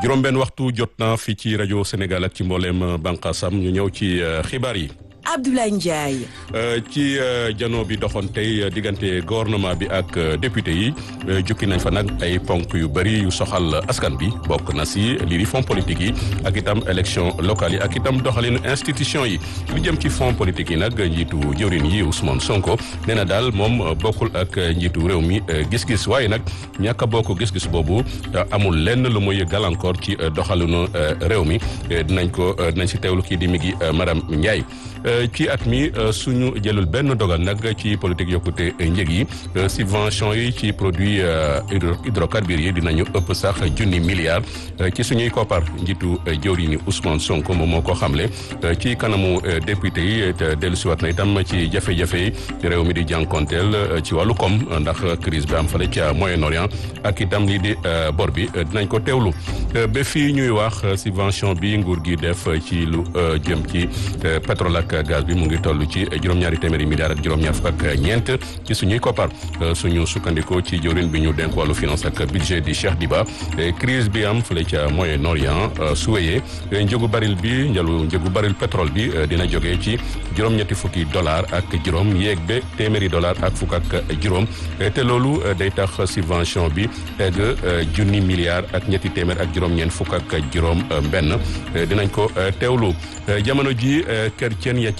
juróom-benn waxtu jot na fii ci rajo Sénégal ak ci mbooleem bànqaasam ñu ñëw ci xibaar yi. Abdoulaye Ndiaye. ci jano bi doxoon tey diggante gouvernement bi ak député yi jukki nañ fa nag ay ponk yu bëri yu soxal askan bi bokk na si lii di fonds politique yi ak itam élection locale yi ak itam doxalinu institution yi lu jëm ci fonds politique yi nag njiitu jëwrin yi Ousmane Sonko nee na daal moom bokkul ak njiitu réew mi gis-gis waaye nag ñàkk a bokk gis-gis boobu amul lenn lu muy gàllankoor ci doxalinu réew mi dinañ ko dinañ si teewlu kii di mi gi madame Ndiaye. ci at mi suñu jëlul benn dogal nag ci politique yokkute njëg yi subvention yi ci produit hydrocarbures yi dinañu ëpp sax junni milliards ci suñuy koppar njiitu jëwri ni Ousmane Sonko moom moo ko xamle ci kanamu député yi te dellusiwaat na itam ci jafe-jafe yi réew mi di jànkonteel ci wàllu koom ndax crise bi am fale ca Moyen-Orient ak itam lii di bor bi dinañ ko teewlu ba fii ñuy wax subvention bi nguur gi def ci lu jëm ci pétrole ak gaz bi mu ngi toll ci juróom-ñaari téeméeri milliards ak juróom-ñaar fukk ak ñeent ci suñuy koppar suñu sukkandikoo ci jëwrin bi ñu denk wàllu finance ak budget di Cheikh Diba crise bi am fële ca Moyen-Orient su wéyee njëgu baril bi njalu njëgu baril pétrole bi dina jógee ci juróom-ñetti fukki dollar ak juróom yéeg ba téeméeri dollar ak fukk ak juróom te loolu day tax subvention bi egg junni milliards ak ñetti téeméer ak juróom-ñeent fukk ak juróom benn dinañ ko teewlu jamono ji chrétien